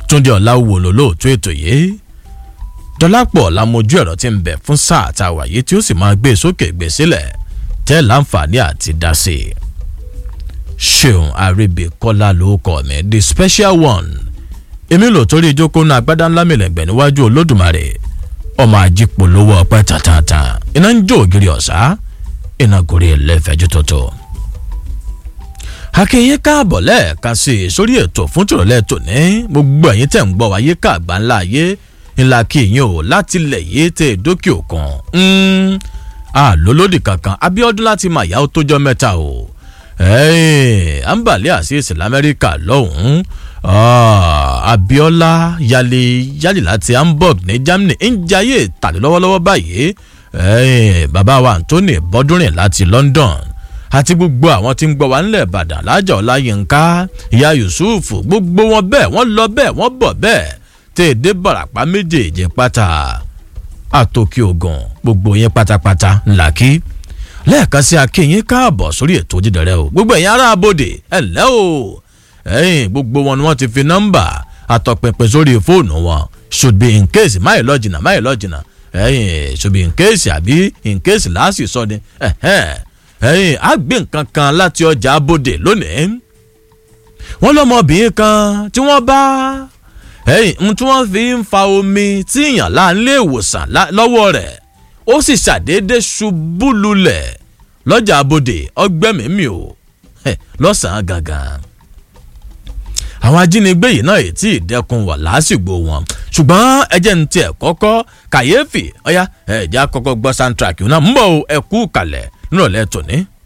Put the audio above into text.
túndé ọ̀làwò lólóòtú ètò yìí dọ́lápọ̀ làmójú ẹ̀rọ tí ń bẹ̀ fún sáà tá a wà yìí tí ó sì máa gbé sókè gbé sílẹ̀ tẹ́ láǹfààní àti dá sí i. ṣeun àrèbèkọ́lá ló kọ́ mi the special one èmi lò torí ìjókòó náà agbádá ńlá mìlẹ̀gbẹ̀ níwájú olódùmarè ọmọ ajípolówó ọpẹ́ tàtàtà iná ń jó ògiri ọ̀sá iná gorí ẹlẹ́fẹ̀ẹ́jú tuntun. akínyìn káàbọ̀ lẹ́ẹ̀ka sí i sórí ètò fún tìrọ̀lẹ́ tòní gbogbo ẹ̀yin tẹ̀ ń gbọ́ wáyé káàgbá ńlá ayé ńlá kíyìn o láti lẹ̀ yé tẹ̀ dókè òkun àlólódì kankan abiodun láti máa yá ó tójọ́ mẹ́ta o àǹbàlẹ́ àṣìṣe lamẹ́ríkà lọ́hùn-ún abiola yali yali láti hamburg ní germany ń jayé tàbí lọ́wọ́lọ́wọ́ báyìí bàbá wa anthony bọ́dúnrìn láti london àti gbogbo àwọn tí ń gbọ́ wá nílẹ̀ ìbàdàn lájà ọláyínká ìyá yusuf gbogbo wọn bẹ́ẹ̀ wọ́n lọ bẹ́ẹ̀ wọ́n bọ̀ bẹ́ẹ̀ tèèdè barapa méjèèjì pátá àtòkè ògùn gbogbo yẹn pátápátá ńlá kí lẹ́ẹ̀kan sí akínyìn káàbọ̀ sórí ètò jíjẹrẹ o gbogbo ẹ̀yin ará abòde ẹ̀ lẹ́ o ẹ̀yìn gbogbo wọn ni wọ́n ti fi nọ́mbà àtọ̀pẹ̀pẹ̀ sórí fóònù wọn should be in case máyì lọ́jìnà máyì lọ́jìnà ẹ̀yìn should be in case àbí in case láàsì sọ ni ẹ̀yìn á gbé nǹkan kan láti ọjà abòde lónìí wọ́n lọ́mọbìnrin kan tí wọ́n bá ẹ̀yìn tí wọ́n fi ń fa omi tí èèyàn láńlé ìwòsàn lọ́wọ́ rẹ̀ ó sì ṣàdédé ṣubú lulẹ̀ lọ́jà abòde ọgbẹ́mìí o lọ́sàn-án gangan àwọn ajínigbé yìí náà ètí ìdẹkùn wà lásìgbò wọn ṣùgbọ́n ẹjẹ́ ní tiẹ̀ kọ́kọ́ kàyéfì ọ̀yá ẹ̀já kọ́kọ́ gbọ́ soundtrack náà ń bọ̀ ẹ̀kú kalẹ̀ nírọ̀lẹ́ tòní.